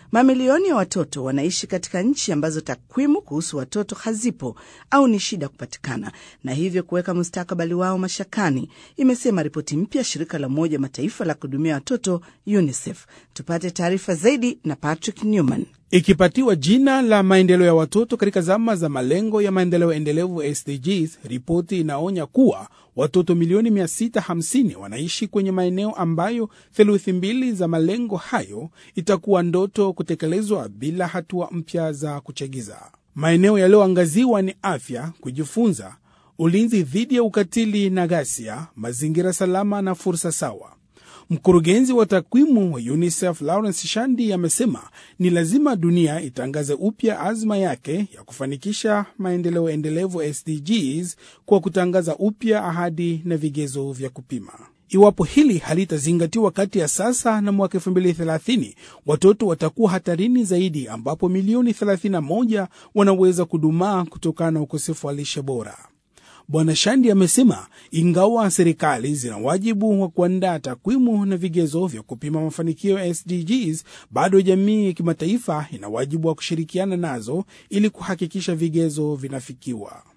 Mamilioni ya watoto wanaishi katika nchi ambazo takwimu kuhusu watoto hazipo au ni shida kupatikana, na hivyo kuweka mustakabali wao mashakani, imesema ripoti mpya shirika la Umoja Mataifa la kuhudumia watoto UNICEF. Tupate taarifa zaidi na Patrick Newman. Ikipatiwa jina la maendeleo ya watoto katika zama za malengo ya maendeleo endelevu SDGs, ripoti inaonya kuwa watoto milioni 650 wanaishi kwenye maeneo ambayo theluthi mbili za malengo hayo itakuwa ndoto kutekelezwa bila hatua mpya za kuchagiza. Maeneo yaliyoangaziwa ni afya, kujifunza, ulinzi dhidi ya ukatili na ghasia, mazingira salama na fursa sawa. Mkurugenzi wa takwimu wa UNICEF Lawrence Shandi amesema ni lazima dunia itangaze upya azma yake ya kufanikisha maendeleo endelevu SDGs kwa kutangaza upya ahadi na vigezo vya kupima. Iwapo hili halitazingatiwa kati ya sasa na mwaka 2030 watoto watakuwa hatarini zaidi, ambapo milioni 31 wanaweza kudumaa kutokana na ukosefu wa lishe bora. Bwana Shandi amesema ingawa serikali zina wajibu wa kuandaa takwimu na vigezo vya kupima mafanikio ya SDGs, bado jamii ya kimataifa ina wajibu wa kushirikiana nazo ili kuhakikisha vigezo vinafikiwa.